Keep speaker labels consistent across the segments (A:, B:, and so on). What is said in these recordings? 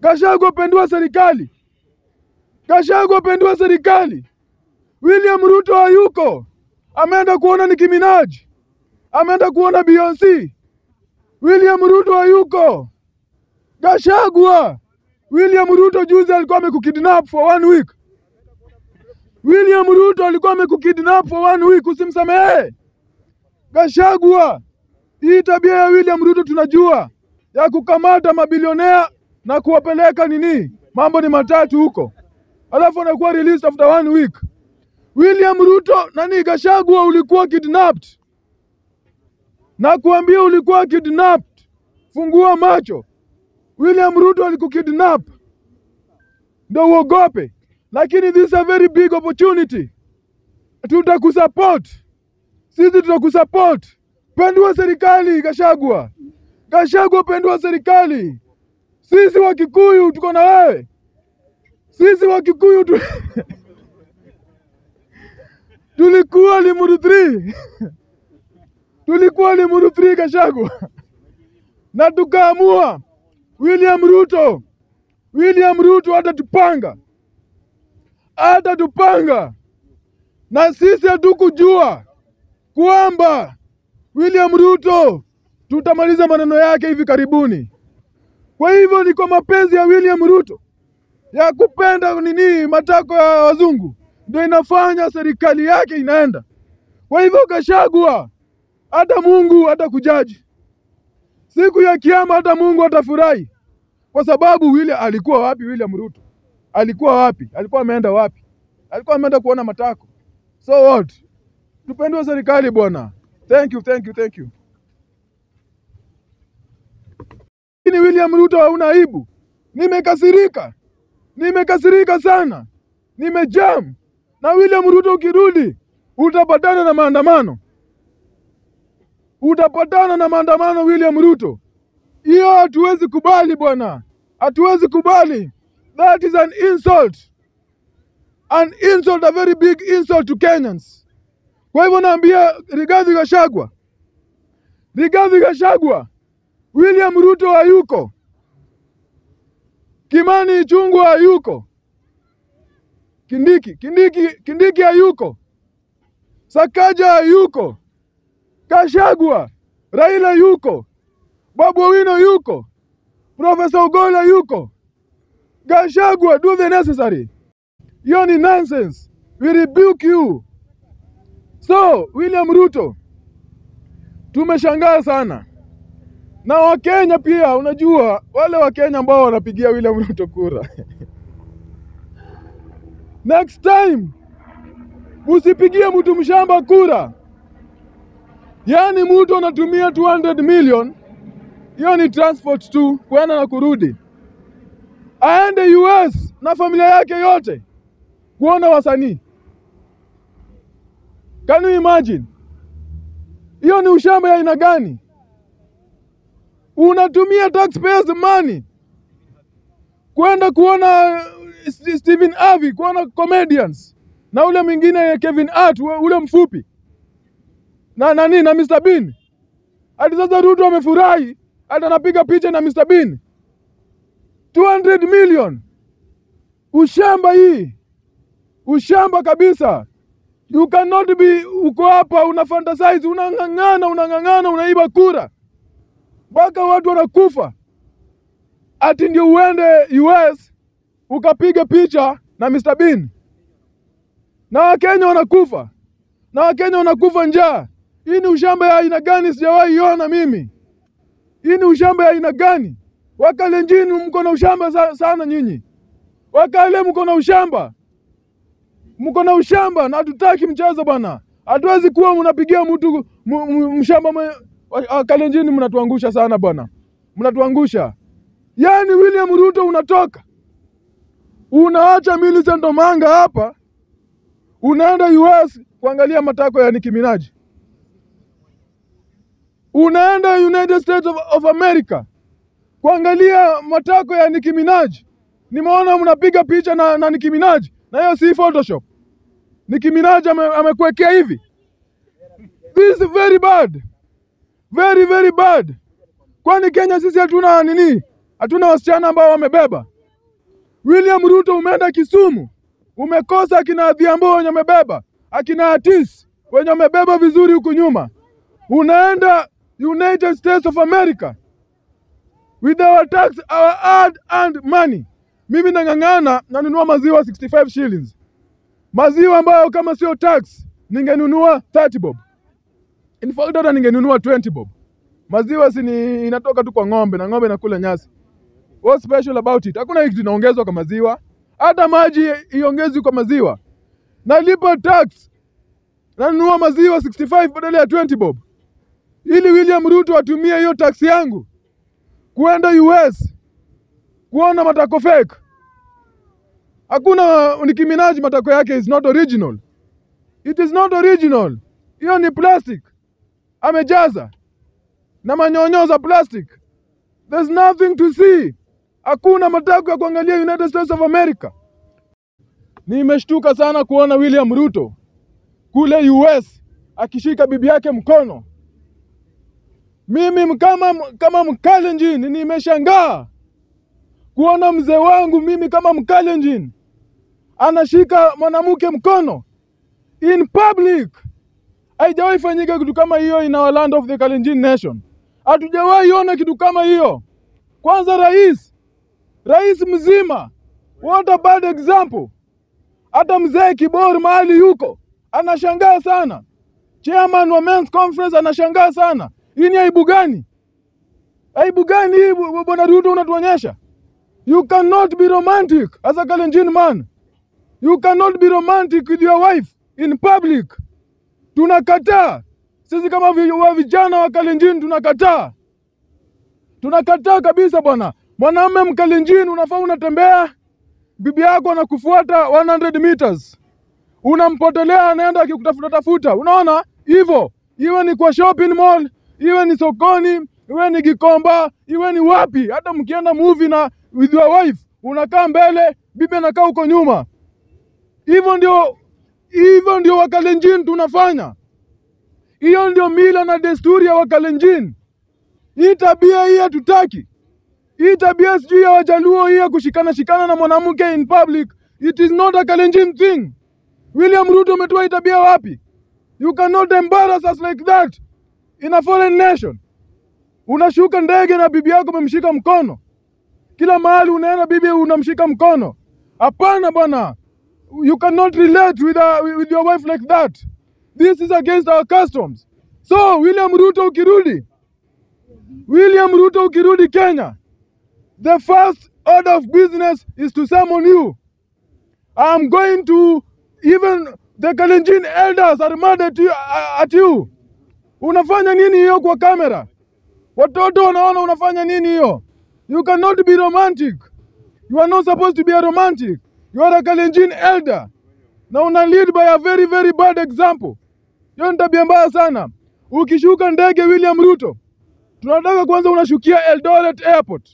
A: Gachagua pendua serikali, Gachagua pendua serikali. William Ruto hayuko, ameenda kuona Nicki Minaj, ameenda kuona Beyonce. William Ruto hayuko. Gachagua, William Ruto juzi alikuwa amekukidnap for one week. William Ruto alikuwa amekukidnap for one week, usimsamehe. Gachagua, hii tabia ya William Ruto tunajua ya kukamata mabilionea na kuwapeleka nini, mambo ni matatu huko, alafu anakuwa released after one week. William Ruto nani, Gachagua, ulikuwa kidnapped na kuambia ulikuwa kidnapped. Fungua macho, William Ruto alikukidnap ndo uogope, lakini this is a very big opportunity. Tutakusupport sisi, tutakusupport. Pendua serikali Gachagua, Gachagua, pendua serikali. Sisi wa Kikuyu tuko na wewe, sisi wa Kikuyu tu... tulikuwa Limuru 3 tulikuwa Limuru 3 Gachagua, na tukaamua William Ruto, William Ruto hatatupanga, hatatupanga, na sisi hatukujua kwamba William Ruto tutamaliza maneno yake hivi karibuni. Kwa hivyo ni kwa mapenzi ya William Ruto ya kupenda nini matako ya wazungu ndio inafanya serikali yake inaenda. Kwa hivyo Gachagua, hata Mungu hata kujaji siku ya Kiama, hata Mungu atafurahi kwa sababu William alikuwa wapi? William Ruto alikuwa wapi? Alikuwa ameenda wapi? Alikuwa ameenda kuona matako. So what? Tupendwe serikali bwana. Thank you, thank you, thank you. Ni William Ruto hauna aibu. Nimekasirika, nimekasirika sana, nimejam na William Ruto. Ukirudi utapatana na maandamano, utapatana na maandamano William Ruto. Hiyo hatuwezi kubali bwana, hatuwezi kubali. That is an insult, an insult, a very big insult to Kenyans. Kwa hivyo naambia Rigathi Gachagua, Rigathi Gachagua, William Ruto hayuko, Kimani Ichung'wah hayuko, Kindiki Kindiki Kindiki hayuko, Sakaja hayuko, Gachagua, Raila yuko, Babu Owino yuko, Profesa Ogola yuko. Gachagua, do the necessary. Hiyo ni nonsense. We rebuke you. So William Ruto, tumeshangaa sana na Wakenya pia. Unajua wale Wakenya ambao wanapigia William Ruto kura next time usipigie mtu mshamba kura, yaani mtu anatumia 200 million, hiyo ni transport tu kwenda na kurudi, aende US na familia yake yote kuona wasanii. Can you imagine? Hiyo ni ushamba ya aina gani? Unatumia taxpayers money kwenda kuona Stephen Harvey, kuona comedians na ule mwingine Kevin Hart, ule mfupi na nani na Mr Bean. Hadi sasa Ruto amefurahi, hata anapiga picha na Mr Bean. 200 million, ushamba hii, ushamba kabisa. You cannot be uko hapa una fantasize, unang'ang'ana unang'ang'ana, unaiba kura mpaka watu wanakufa, ati ndio uende US ukapiga picha na Mr Bean, na Wakenya wanakufa, na Wakenya wanakufa njaa. Hii ni ushamba ya aina gani? Sijawahi iona mimi. Hii ni ushamba ya aina gani? Wakalenjini mko na ushamba sa- sana nyinyi, Wakale mko na ushamba mko na ushamba na hatutaki mchezo bwana. Hatuwezi kuwa mnapigia mtu m- m- mshamba mwe- wa- wa- Kalenjini, mnatuangusha sana bwana, mnatuangusha. Yaani William Ruto unatoka unaacha Millicent Omanga hapa, unaenda US kuangalia matako ya Nicki Minaj, unaenda United States of, of America kuangalia matako ya Nicki Minaj. Nimeona mnapiga picha na, na Nicki Minaj na hiyo si Photoshop. Nicki Minaj ame, amekuwekea hivi. This is very bad. Very very bad. Kwani Kenya sisi hatuna nini? Hatuna wasichana ambao wamebeba. William Ruto umeenda Kisumu, umekosa akina Adhiambo wenye wamebeba, akina Atis wenye wamebeba vizuri huku nyuma. Unaenda United States of America with our tax, our hard earned money. Mimi nang'ang'ana nanunua maziwa 65 shillings, maziwa ambayo kama sio tax ningenunua 30 bob. In fact hata ningenunua 20 bob. Maziwa si ni inatoka tu kwa ng'ombe na ng'ombe inakula nyasi. What's special about it? Hakuna kitu inaongezwa kwa maziwa, hata maji iongezwi kwa maziwa. Nalipa tax, nanunua maziwa 65 badala ya 20 bob, ili William Ruto atumie hiyo tax yangu kuenda US kuona matako fake. Hakuna Nicki Minaj matako yake is not original. It is not original. Hiyo ni plastic. Amejaza na manyonyo za plastic. There's nothing to see. Hakuna matako ya kuangalia United States of America. Nimeshtuka sana kuona William Ruto kule US akishika bibi yake mkono. Mimi kama, kama Mkalenjin nimeshangaa kuona mzee wangu mimi kama Mkalenjin anashika mwanamke mkono in public. Haijawahi fanyika kitu kama hiyo in our land of the Kalenjin nation. Hatujawahi ona kitu kama hiyo. Kwanza rais, rais mzima, what a bad example. Hata mzee Kibor mahali yuko anashangaa sana, chairman wa men's conference anashangaa sana. Hii ni aibu gani? Aibu gani hii bu- bwana Ruto unatuonyesha? You cannot be romantic as a Kalenjin man. You cannot be romantic with your wife in public. Tunakataa sisi kama vi- wa vijana wa Kalenjin, tunakataa, tunakataa kabisa bwana. Mwanamume Mkalenjin unafaa unatembea, bibi yako anakufuata 100 meters, unampotelea, anaenda akikutafuta tafuta. Unaona hivyo, iwe ni kwa shopping mall, iwe ni sokoni, iwe ni Gikomba, iwe ni wapi, hata mkienda movie na with your wife, unakaa mbele, bibi anakaa huko nyuma. Hivyo ndio hivyo ndio Wakalenjin tunafanya. Hiyo ndio mila na desturi ya Wakalenjin. Hii tabia hii hatutaki. Hii tabia sijui ya Wajaluo hii ya kushikana shikana na mwanamke in public, it is not a Kalenjin thing. William Ruto umetoa hii tabia wapi? You cannot embarrass us like that in a foreign nation. Unashuka ndege na bibi yako umemshika mkono, kila mahali unaenda bibi unamshika mkono. Hapana bwana, you cannot relate with, a, with your wife like that. This is against our customs. So William Ruto ukirudi, William Ruto ukirudi Kenya, the first order of business is to summon you. I'm going to even the Kalenjin elders are mad at you, at you. Unafanya nini hiyo kwa kamera? Watoto wanaona unafanya nini hiyo? You cannot be romantic. You are not supposed to be a romantic. You are a Kalenjin elder. Na una lead by a very very bad example. Hiyo ni tabia mbaya sana. Ukishuka ndege William Ruto, tunataka kwanza unashukia Eldoret Airport.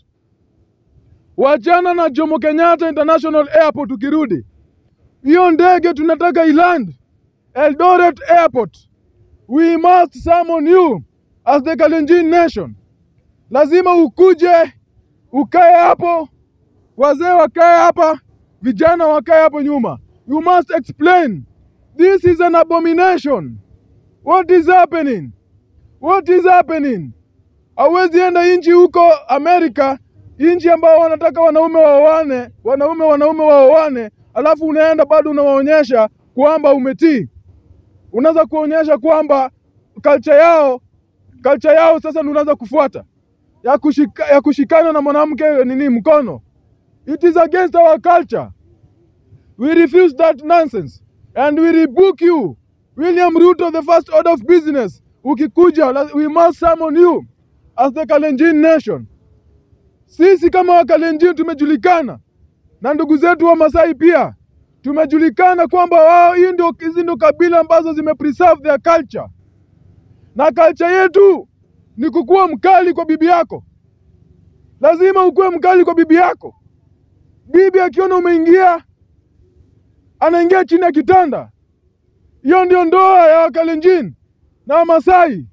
A: Wachana na Jomo Kenyatta International Airport ukirudi. Hiyo ndege tunataka iland Eldoret Airport. We must summon you as the Kalenjin nation. Lazima ukuje ukae hapo, wazee wakae hapa, vijana wakae hapo nyuma. You must explain. This is an abomination. What is happening? What is happening? Hauwezi enda nchi huko Amerika, nchi ambao wanataka wanaume waoane, wanaume wanaume waoane, alafu unaenda bado unawaonyesha kwamba umetii. Unaweza kuonyesha kwamba culture yao culture yao sasa ndio unaanza kufuata ya, kushika, ya kushikana na mwanamke nini mkono. It is against our culture. We refuse that nonsense and we rebuke you. William Ruto, the first order of business. Ukikuja, la- we must summon you as the Kalenjin nation. Sisi kama Wakalenjin tumejulikana na ndugu zetu wa Masai pia tumejulikana kwamba wao, hii ndio hizi ndio kabila ambazo zime preserve their culture, na culture yetu ni kukuwa mkali kwa bibi yako. Lazima ukuwe mkali kwa bibi yako. Bibi akiona umeingia, anaingia chini ya kitanda. Hiyo ndio ndoa ya Wakalenjin na Wamasai.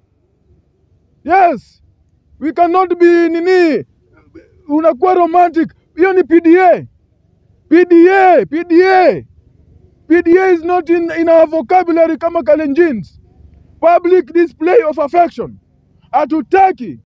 A: Yes, we cannot be nini, unakuwa romantic. Hiyo ni PDA. PDA, PDA. PDA is not in, in our vocabulary kama Kalenjins. Public display of affection. Hatutaki